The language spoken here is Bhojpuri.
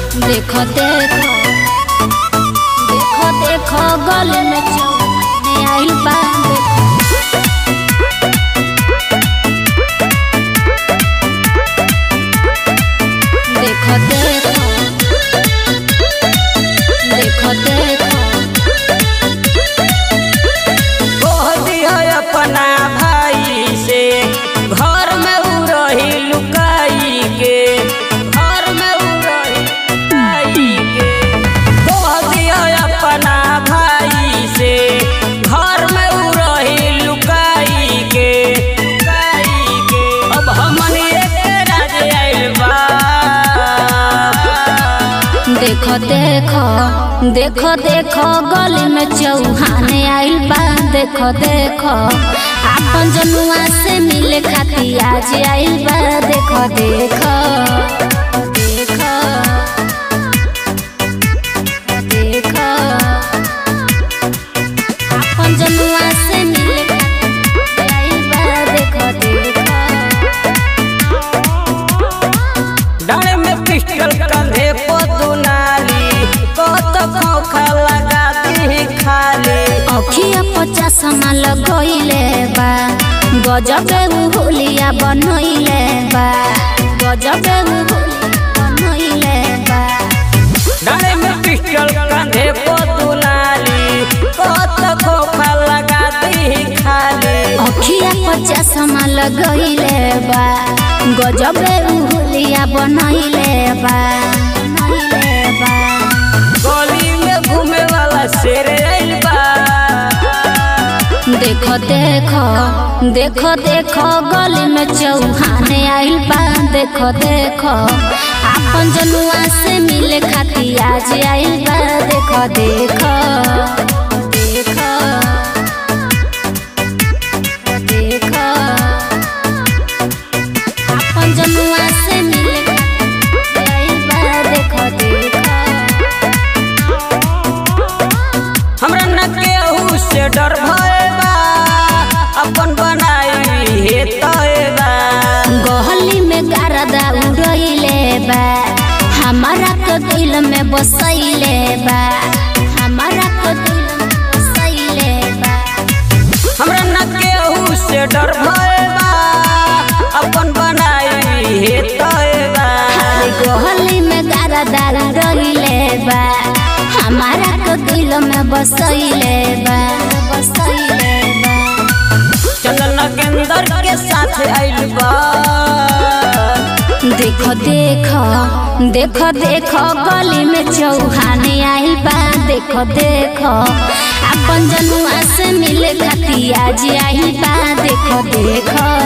देखो देखो देखो देखो गले में चौने आइल बा देखो देखो देखो देखो देखो कह दिया अपना भाई से घर में उ रही लुकाई के घर में उ रही लुकाई के कह दिया अपना भाई से घर में उ रही लुकाई के लुकाई के अब हमनी एक राज आइल बा देखो देखो देखो देखो गली में चौहान आइल बा देखो देखो आपन जनुआ से मिले खाती आज आइल बा देखो देखो देखो देखो आपन जनुआ से मिले खाती आइल बा देखो देखो डाले में पिस्टल कंधे को दुनाली कत खोखा लगा दी खाली अखिया पचास माल गइले बा गजबे उ हुलिया बनइले बा गजबे उ हुलिया बनइले बा डाले में पिस्टल कंधे को दुनाली कत खोखा लगा दी खाली अखिया पचास माल गइले बा गजबे उ हुलिया बनइले बा बनइले बा गली में घूमे वाला शेर आइल बा देखो देखो देखो देखो गली में चौहान आइल बा देखो देखो आपन जनुआ से मिले खाती आज आइल बा देखो देखो देखो देखो आपन जनुआ से मिले खाती आइल बा देखो देखो हमरा न केहू से डर भय बा अपन बनाई हे तय बा गहली में गारदा उड़ैले बा हमारा तो दिल में बसैले बा हमारा तो दिल में बसैले बा हमरा न केहू से डर भय बा अपन बनाई हे तय बा अरे गहली में गारदा उड़ैले बा हमारा तो दिल में बसैले बा बसैले बा चंदन नगेंदर के साथ आइल बा देखो देखो देखो देखो गली में चौहान आइल बा देखो देखो अपन जनुआ से मिले खाती आज आइल बा देखो देखो